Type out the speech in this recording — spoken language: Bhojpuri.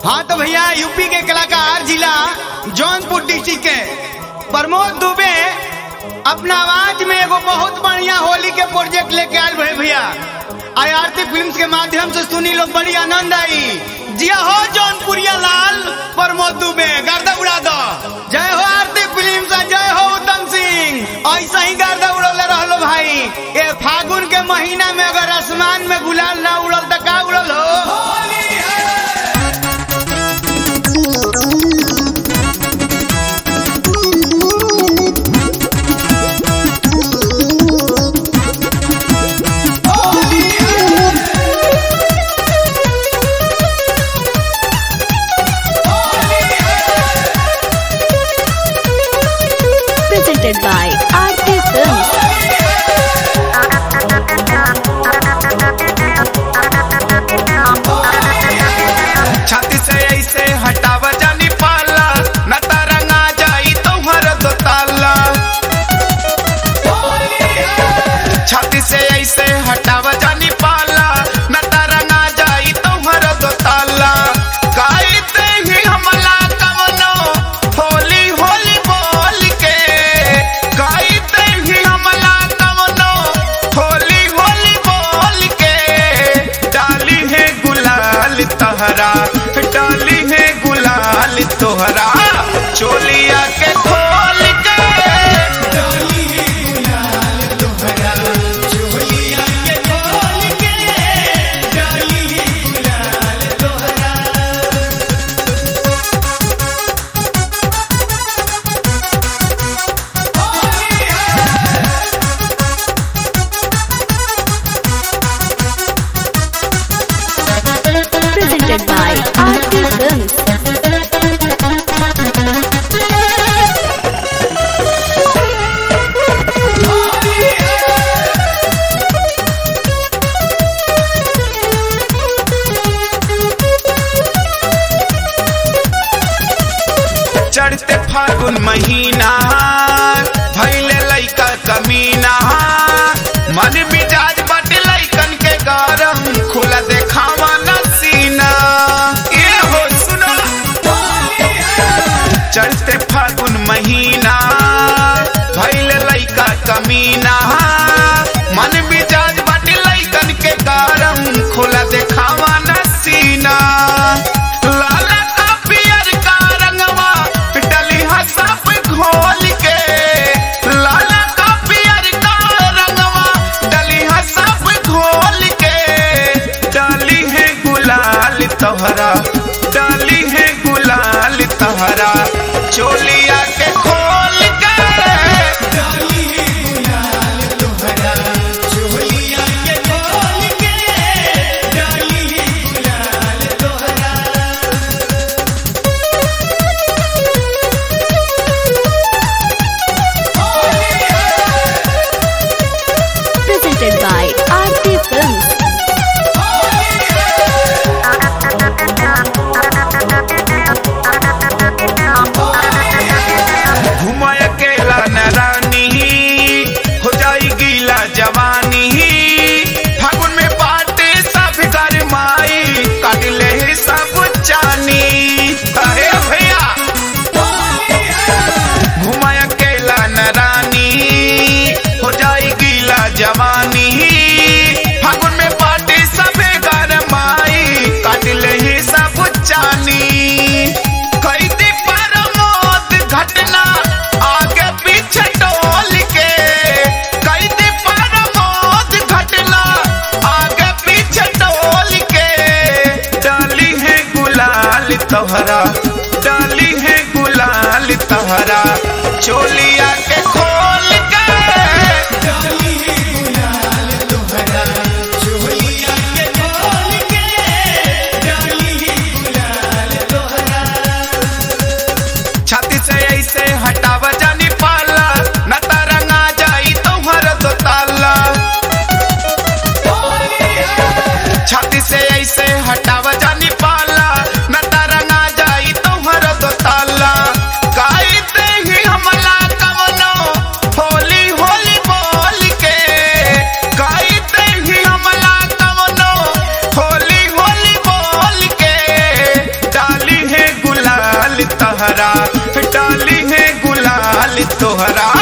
हाँ तो भैया यूपी के कलाकार जिला जौनपुर डिस्ट्रिक्ट के प्रमोद दुबे अपना आवाज में एगो बहुत बढ़िया होली के प्रोजेक्ट लेके आयल भे भैया आई आरती फिल्म के माध्यम से सुनी लोग बड़ी आनंद आई जिया हो जौनपुरिया लाल प्रमोद दुबे गर्दा उड़ा दो जय हो आरती फिल्म से जय हो उत्तम सिंह ऐसा ही गर्दा उड़ौले रहलो भाई ए फागुन के महीना में अगर आसमान में गुलाल ना उड़ल तो का उड़ल हो presented by RT Films. छाती से ऐसे हटाव जानी पाला न तरंगा जाई तुम्हार दो ताला छाती से ऐसे हटाव जानी पाला न तरंगा जाई तुम्हार दो ताला गाइते ही हमला कवनो होली होली बोल के गाइते ही हमला कवनो होली होली बोल के डाली है गुलाल तहरा डाली है गुलाल तोहरा चोलिया के खोल के डाली है गुलाल तोहरा चोलिया के खोल के डाली है गुलाल तोहरा Presented by RT Films. चढ़ते फागुन महीना भैले लैका कमीना मन मिजाज बट लैकन के गरम खुला देखावा न सीना ये हो सुनो चढ़ते फागुन महीना भैले लैका कमीना मन मिजाज बट लैकन के गरम खुला देखावा न सीना लाला का पियर का रंगवा डली सब घोल के लाला का पियर का रंगवा डली सब घोल के डाली है गुलाल तोहरा डाली है गुलाल तोहरा चोलिया के खोल के डाली है गुलाल तोहरा चोलिया के खोल के डाली है गुलाल तोहरा Presented by RT Films. घुमाय अकेला न रानी हो जाई गीला जवानी फागुन में बाटे सब कर माई काट ले सब चानी अरे भैया घुमाय अकेला न रानी हो जाई गीला जवानी फागुन में बाटे सब कर माई काट ले सब चानी कैदी परमोद घटना आगे पीछे टोल के कैदी परमोद घटना आगे पीछे टोल के डाली है गुलाल तोहरा डाली है गुलाल तोहरा चोलिया के खोल के डाली है गुलाल तोहरा चोलिया के खोल के डाली है गुलाल तोहरा छाती से ऐसे हटाव जानी पाला न तरंगा जाई तुम्हार दो ताला छाती से ऐसे हटाव जानी पाला न तरंगा जाई तुम्हार दो ताला गाइते ही हमला कवनो तहरा डाली है गुलाल तोहरा